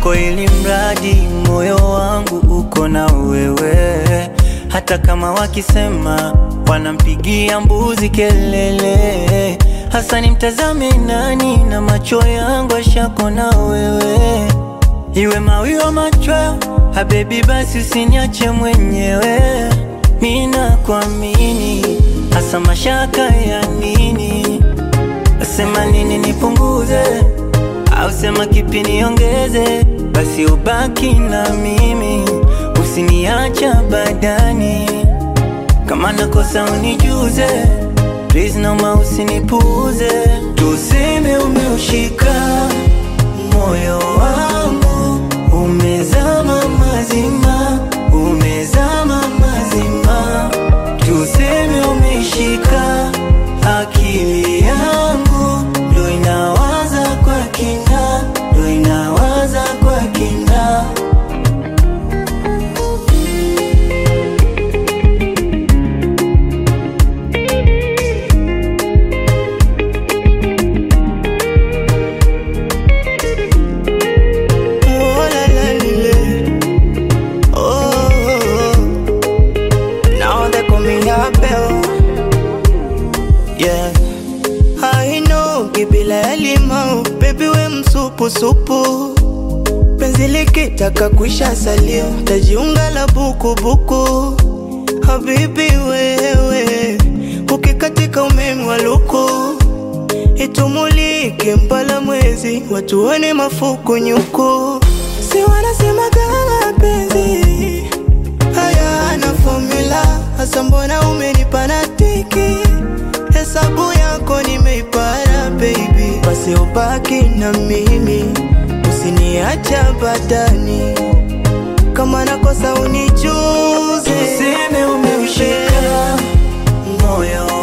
kwako, ili mradi moyo wangu uko na wewe. Hata kama wakisema wanampigia mbuzi kelele, hasa nimtazame nani? Na macho yangu ashako na wewe, iwe mawiwa machweo habebi, basi usiniache mwenyewe. Mina kuamini hasa mashaka ya nini? Sema nini nipunguze, au sema kipi niongeze? Basi ubaki na mimi, usiniacha badani. Kama nakosa unijuze, please naomba usinipuuze. Tuseme umeushika moyo wangu, umezama mazima, umezama mazima. Tuseme umeshika akili yangu, ndo inawaza kwa kina, ndo inawaza kwa kina. Oh, la, la, lile. Oh, oh, oh. Now they call me Abel. Yeah. I know kibila limau baby we msupu supu penzi likitaka kuisha salio tajiunga la buku buku habibi wewe ukikatika umeme wa luku itumulike mpala mwezi watuone mafuku nyuku si wanasema kama penzi haya na formula hasa mbona umenipa na tiki hesabu yako nimeipara baby basi ubaki na mimi usiniacha badani kama nakosa unijuze Tuseme umeushika moyo